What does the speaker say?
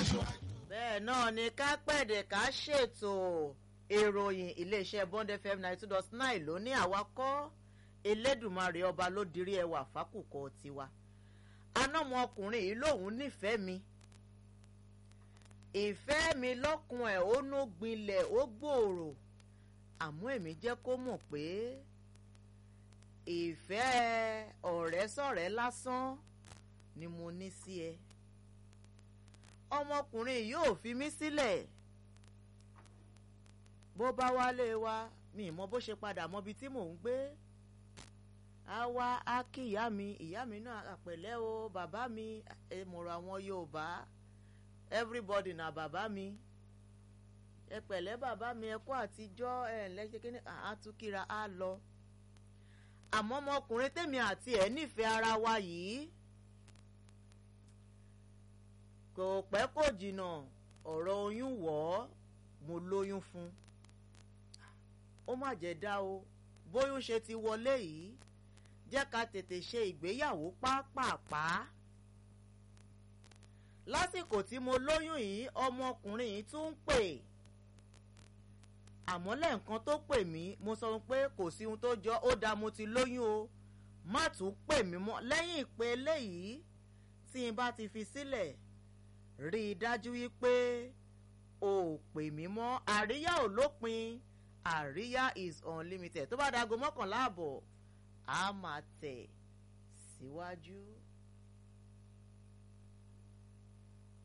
bẹ́ẹ̀ náà ni ká pẹ̀dẹ̀ ká ṣètò ìròyìn iléeṣẹ́ bond fm ninety two dot nine ló ní àwa kọ́ elédùnmarè ọba ló dirí ẹwà fákùkọ tiwa anọ́mọkùnrin yìí lòun nífẹ̀ẹ́ mi ìfẹ́ mi lọ́kùn ẹ̀ ó nú gbilẹ̀ ó gbòòrò àmọ́ èmi jẹ́ kó mọ̀ pé ìfẹ́ ọ̀rẹ́ sọ̀rẹ́ lásán ni mo ní sí ẹ ọmọkùnrin yóò fi mí sílẹ̀ bó bá wálé wa mi mọ bó ṣe padà mọbi tí mò ń gbé á wá á kí ìyá mi ìyá mi náà àpẹ̀lẹ́ o bàbá mi èmọ̀rọ̀ àwọn Yorùbá everybody na bàbá mi ẹ pẹ̀lẹ́ bàbá mi ẹ kú àtijọ́ ẹ lẹ́sẹ̀ kí ni àtúkìra á lọ àmọ́ ọmọkùnrin tèmi àti ẹ̀ nífẹ̀ẹ́ ara wa yìí kò pẹ́ kò jìnnà ọ̀rọ̀ oyún wọ̀ ọ́ mo lóyún fún ó má jẹ́ dá o bóyún ṣe ti wọlé yìí jẹ́ ká tètè ṣe ìgbéyàwó pápápá lásìkò tí mo lóyún yìí ọmọkùnrin yìí tún ń pè àmọ́ lẹ́ẹ̀kan tó pè mí mo sọ pé kò sí ohun tó jọ ó dáa mo ti lóyún o má tún pè mí mọ́ lẹ́yìn ìpè eléyìí tí n bá ti fi sílẹ̀ rí i dájú wípé o ò pè mí mọ́ àríyá ò lópin àríyá is unlimited tó bá dago mọ́kànlá àbọ̀ a máa tẹ̀ síwájú. Si